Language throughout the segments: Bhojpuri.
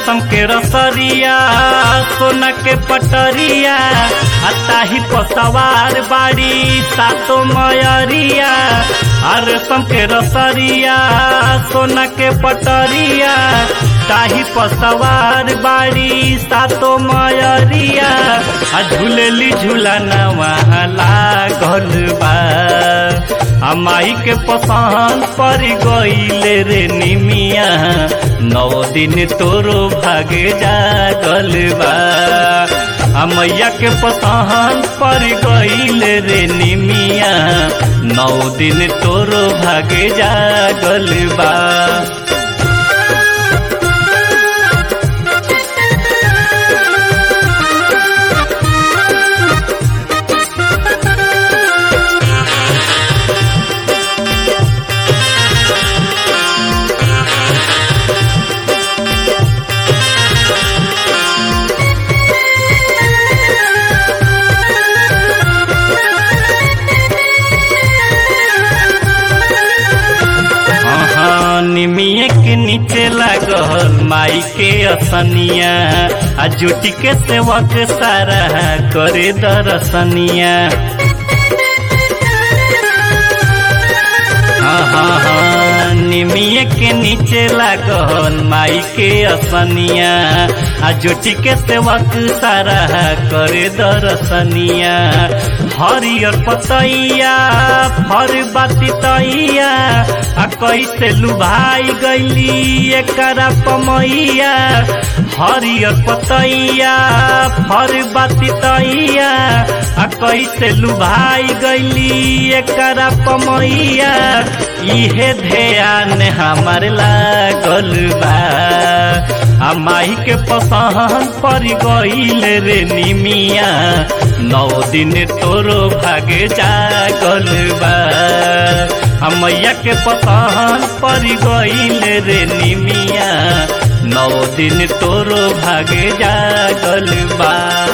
रेशम के रसरिया सोना के पटरिया अताही पसवार बाड़ी सातो मयरिया आ रेशम के रसरिया सोना के पटरिया ताही पसवार बाड़ी सातो मयरिया आ झूलेली झूलाना वहाँ लागल बा आ माई के पसंद पर गईले रे निमिया नौ दिन तोरो भागे जागल बा आ मैया के पसंद पर गईले रे निमिया नौ दिन तोरो भागे जागल बा हाँ, निमिये के नीचे लागल माई के असनिया आ जुटी के सेवक सारा करे दरसनिया हाँ हाँ हाँ निमिये के नीचे लागल माई के असनिया आ जुटी के सेवक सारा करे दरसनिया हरियर पतैया फर बाती तैया आ कैसे लुभाई गईली एकरा पमैया हरियर पतैया फर बाती तैया आ कैसे लुभाई गईली एकरा पमैया इहे ध्यान हमार लागल बा आ माई के पसंद पर गईल रे निमिया नौ दिन तोरो भागे जागल बा आ मैया के पसंद पर गईल रे निमिया नौ दिन तोरो भागे जागल बा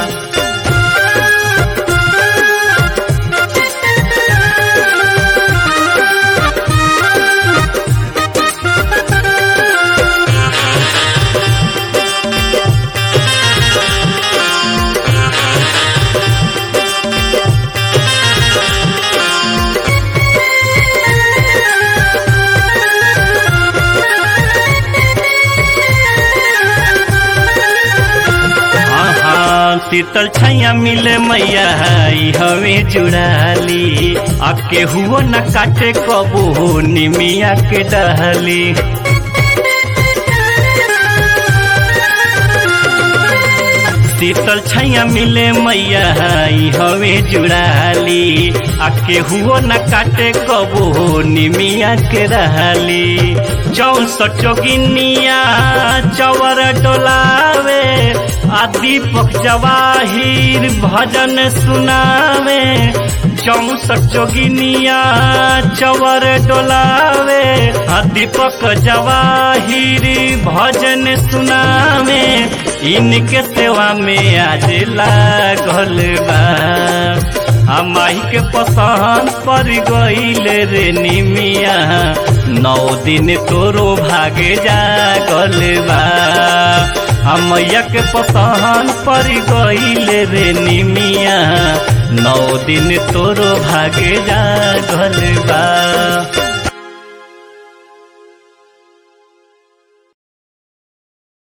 हाँ हाँ शीतल छैया मिले मैया ई हवे जुड़ाली आ केहुओ न काटे कबू निमिया के डहली शीतल छैया मिले मैया ई हवे जुड़ाली आ केहुओ न काटे कबू निमिया के रहली चौसठ चौगिनिया चवर डोलावे आ दीपक जवाहिर भजन सुनावे चौसठ जोगिनिया चवर डोलावे आ दीपक जवाहिर भजन सुनावे इनके सेवा में आज लागल बा आ माई के पसंद पर गईल रे निमिया नौ दिन तोरो भागे जागल बा आ मैया के पसंद पर गईल रे निमिया नौ दिन तोरो भागे जागल बा